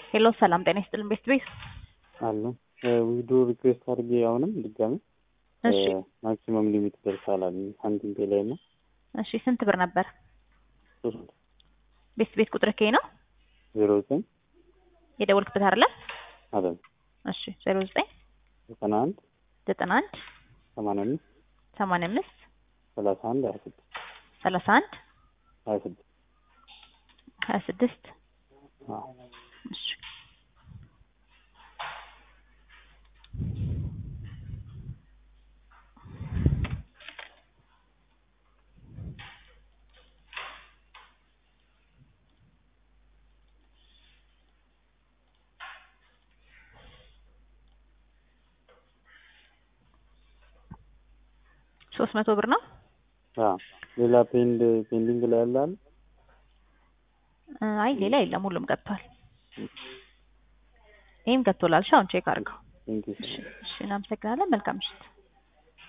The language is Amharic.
ሄሎ ሰላም ጤና ይስጥልን ቤት ቤት አሉ ዊድሮ ሪኩዌስት አድርጌ አሁንም ድጋሚ እሺ ማክሲመም ሊሚት ደርሳል አሉ ሳንቲም ፔ ላይ እና እሺ ስንት ብር ነበር ሶስት ቤት ቤት ቁጥር ከይ ነው ዜሮ ዘጠኝ የደወልክበት አይደለ አይደል እሺ ዜሮ ዘጠኝ ዘጠና አንድ ዘጠና አንድ ሰማንያ አምስት ሰማንያ አምስት ሰላሳ አንድ ሀያ ስድስት ሰላሳ አንድ ሀያ ስድስት ሀያ ስድስት አዎ እሺ ሶስት መቶ ብር ነው አዎ ሌላ ፔንድ ፔንዲንግ ላይ ያለ አለ እ አይ ሌላ የለም ሁሉም ገብቷል ይህም ገብቶላል እሺ አሁን ቼክ አድርገው ቴንኪው እሺ እሺ እናመሰግናለን መልካም ምሽት